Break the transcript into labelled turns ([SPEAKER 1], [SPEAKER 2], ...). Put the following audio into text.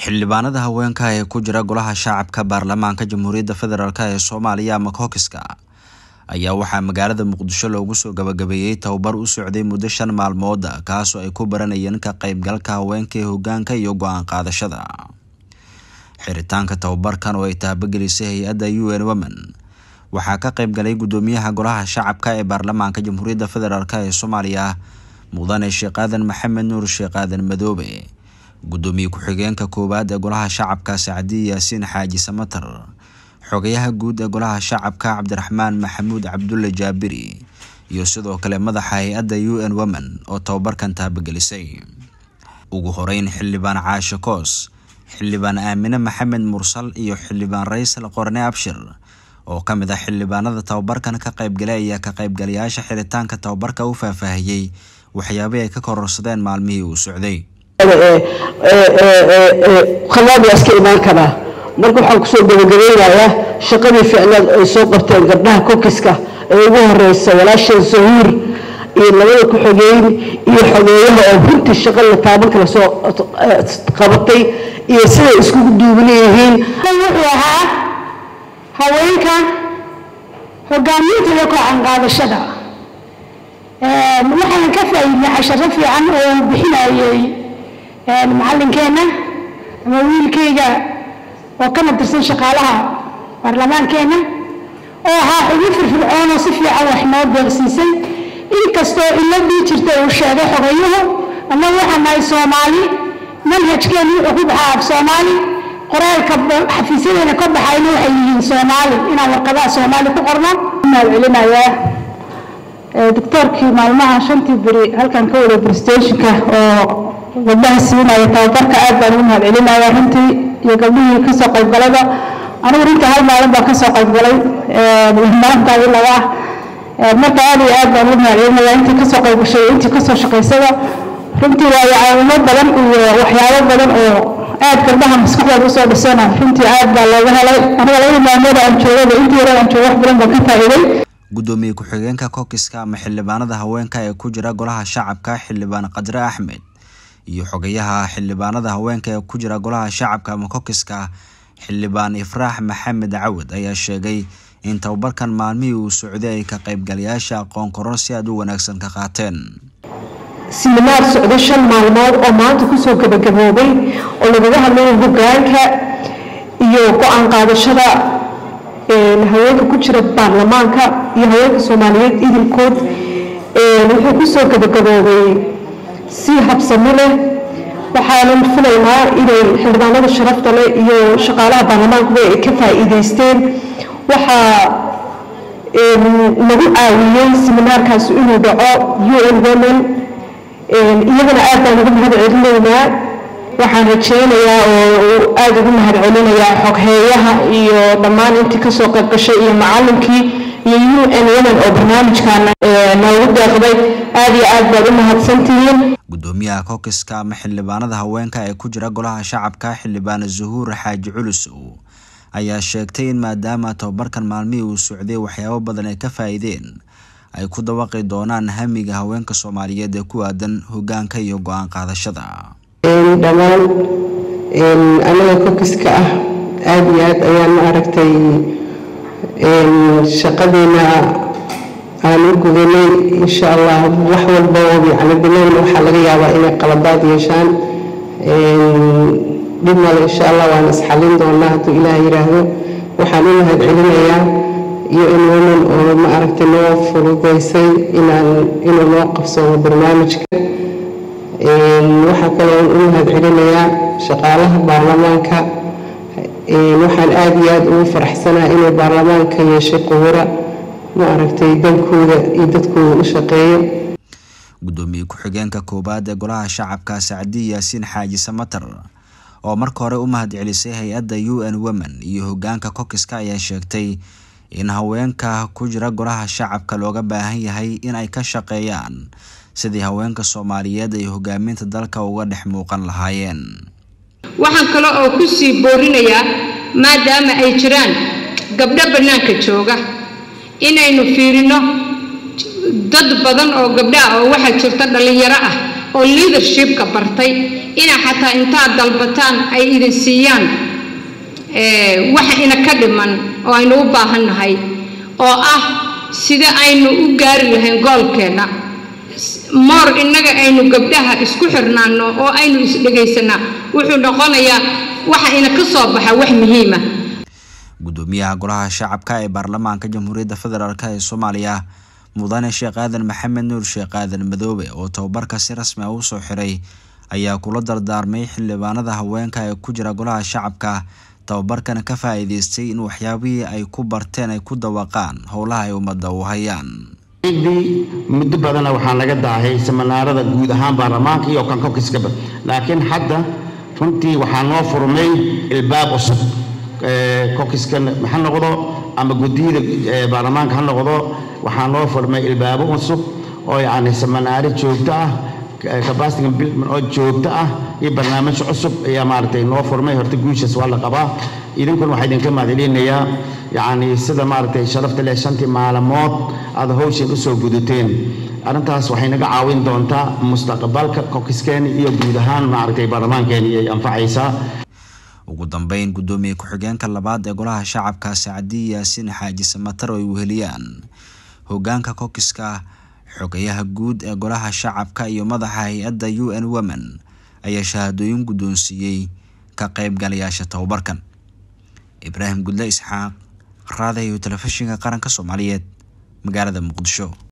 [SPEAKER 1] xildhibaanada haweenka ee ku jira golaha shacabka baarlamaanka jamhuuriyadda federaalk ee soomaaliya ama kokiska ayaa waxaa magaalada muqdisho loogu soo gabagabeeyey tababar u socday muddo shan maalmood kaasoo ay ku baranayeen ka qeybgalka haweenka ee hogaanka iyo go-aan qaadashada xiritaanka tababarkan oo ay taabagelisay hay-adda u n women waxaa ka qeybgalay gudoomiyaha golaha shacabka ee baarlamaanka jamhuuriyadda federaalk ee soomaaliya mudane sheekh aadan maxamed nuur sheekh aadan madoobe gudoomiye ku-xigeenka koowaad ee golaha shacabka sacdiye yaasiin xaaji samatar xogayaha guud ee golaha shacabka cabdiraxmaan maxamuud cabdulle jaabiri iyo sidoo kale madaxa hay-adda u n women oo tababarkan taabagelisay ugu horeyn xildhibaan caashe koos xildhibaan aamine maxamed mursal iyo xildhibaan raysal qorne abshir oo ka mid ah xildhibaanada tababarkan ka qaybgalay ayaa ka qaybgalayaasha xiritaanka tababarka u faahfaahiyey waxyaabihii ay ka kororsadeen maalmihii uu socday
[SPEAKER 2] khalaad waa iska imaan karaa marka waxaan kusoo gabagabeynayaa shaqadii ficneed ay soo qabteen gabdhaha kokiska ee ugu horeysa walaasheen sahuur iyo labada ku-xogeyn iyo xogeeyaha oo runtii shaqa la taaban kala soo qabatay iyo siday iskugu duuban yihiin
[SPEAKER 3] wuxuu ahaa haweenka hogaaminta iyo koocan qaadashada waxaan ka faa'iidnay casharo fiican oo bixinayay macallinkeenna ama wiilkayga oo kana tirsan shaqaalaha baarlamaankeenna oo ahaa xubin firfircoon oo si fiican wax noo beeqsiisay inkastoo ciladii jirta uu sheegay xogayuhu annagu waxaan nahay soomaali manhajkeenu wuxuu ku baxaa af soomaali qoraalka xafiisyadeena ka baxayna waxay yihiin soomaali inaan warqadaha soomaali ku qorno
[SPEAKER 4] mahad celinayaa doctoorkii maalmaha shantii beri halkan ka wada bristationka oo gabdhaha siinaya tababarka aad baan ugu mahad celinaya runtii iyo gabdhihii kasoo qaybgalada anigu runtii hal maalin baan kasoo qaybgalay maalintaadi laba ah marka aad iyo aad baan ugu mahad celinaya intii kasoo qaybgashay intii kasoo shaqaysada runtii waayo caawimo badan iyo waxyaabo badan oo aad gabdhaha maskaxdooda usoo dhisana runtii aad baa looga helay aniga labada maalmood aan joogaba intii yara aan joogo wax badan baan ka faa'iiday
[SPEAKER 1] gudoomiye ku-xigeenka kokiska ama xildhibaanada haweenka ee ku jira golaha shacabka xildhibaan qadre axmed iyo xogayaha xildhibaanada haweenka ee ku jira golaha shacabka ama kokiska xildhibaan ifraax maxamed cawad ayaa sheegay in tababarkan maalmihii uu socday ay ka qaybgalayaasha aqoon koron si aad u wanaagsan ka qaateen
[SPEAKER 2] siminaar socdo shan maalmood oo maanta kusoo gabagaboobay oo lagaga hadlayo hogaanka iyo go-aan qaadashada haweenka ku jira baarlamaanka iyo haweenka soomaaliyeed idilkood wuxuu kusoo gabagaboobay si habsamo leh waxaanan filaynaa inay xildhibaanada sharafta leh iyo shaqaalaha baarlamaankuba ay ka faa'iideysteen waxaa lagu caawiyey siminaarkaas inuu dhaco u n women iyagana aad baan ugu mahad celinaynaa waxaan rajaynayaa oo aada ugu mahad celinayaa xogheeyaha iyo dhammaan intii kasoo qaybgashay iyo macalinkii iyo u n women oo barnaamijkan noogu deeqday aada iyo aad baad u mahadsantihiin
[SPEAKER 1] gudoomiyaha kokiska ama xildhibaanada haweenka ee ku jira golaha shacabka xildhibaan zuhuur xaaji culusow ayaa sheegtay in maadaama tababarkan maalmihii uu socday waxyaabo badan ay ka faa'iideen ay ku dabaqi doonaan hamiga haweenka soomaaliyeed ee ku aadan hogaanka iyo go-aan qaadashada
[SPEAKER 2] dhammaan anaga kokiska ah aada iyo aad ayaan ma aragtay shaqadeena aan u gudanay insha allah wax walba oo yacni bilown waxaa laga yaabaa inay qaladaad yeeshaan dhib male insha allah waan isxalin doonaa hadduu ilaah yidhaahdo waxaan u mahad celinayaa iyo in women oo ma aragtay noo fududaysay inaan inuu noo qabsado barnaamijka waxaa kaloo u mahad celinayaa shaqaalaha baarlamaanka waxaan aada iyo aada ugu faraxsanaa inay baarlamaanka yeeshay quwura ma aragtay dalkooda iyo dadkooda u shaqeeyo
[SPEAKER 1] gudoomiye ku-xigeenka koowaad ee golaha shacabka sacdiye yaasiin xaaji samatar oo marka hore u mahad celisay hay-adda u n women iyo hogaanka kokiska ayaa sheegtay in haweenka ku jira golaha shacabka looga baahan yahay in ay ka shaqeeyaan sidii haweenka soomaaliyeed ay hogaaminta dalka uga dhex muuqan lahaayeen
[SPEAKER 5] waxaan kale oo ku sii boorinayaa maadaama ay jiraan gabdho bannaanka jooga inaynu fiirino dad badan oo gabdho ah oo waxaa jirta dhallinyaro ah oo leadershipka bartay inaa xataa intaad dalbataan ay idin siiyaan waxa ina ka dhiman oo aynu u baahannahay oo ah sida aynu u gaari lahayn goolkeenna moor innaga aynu gabdhaha isku xirnaano oo aynu isdhegaysanaa wuxuu noqonayaa waxa ina ka soo baxa wax muhiima
[SPEAKER 1] gudoomiyaha golaha shacabka ee baarlamaanka jamhuuriyadda federaalk ee soomaaliya mudane sheekh aadan maxamed nuur sheekh aadan madoobe oo tababarka si rasmi ah u soo xiray ayaa kula dardaarmay xildhibaanada haweenka ee ku jira golaha shacabka tababarkana ka faa-iideystay in waxyaabihii ay ku barteen ay ku dawaqaan howlaha ay ummadda u hayaan
[SPEAKER 6] muddo badana waxaa laga daahay seminaarada guud ahaan baarlamaanka iyo kan kokiskaba laakiin hadda runtii waxaa noo furmay ilbaab cusub kokiskan ha noqdo ama guddiyada baarlamaanka ha noqdo waxaa noo furmay ilbaabo cusub oo yacni seminaaro joogto ah capacity buildment oo joogto ah iyo barnaamij cusub ayaa maaragtay noo furmay horta guushaas waa la qabaa idinkuna waxaa idinka mahadcelinayaa yacni sida maaragtay sharafta leh shantii maalmood aad hawshan usoo gudateen arrintaas waxay naga caawin doontaa mustaqbalka kokiskeeni iyo guud ahaan maaragtay baarlamaankeeni ay anfacaysaa
[SPEAKER 1] ugu dambeyn guddoomiye ku-xigeenka labaad ee golaha shacabka sacdiyi yaasiin xaaji samatar oo ay weheliyaan hogaanka kokiska xogayaha guud ee golaha shacabka iyo madaxa hay-adda u n women ayaa shahaadooyin guddoonsiiyey ka qaybgalayaasha tababarkan ibraahim gudle isxaaq raadayo telefishinka qaranka soomaaliyeed magaalada muqdisho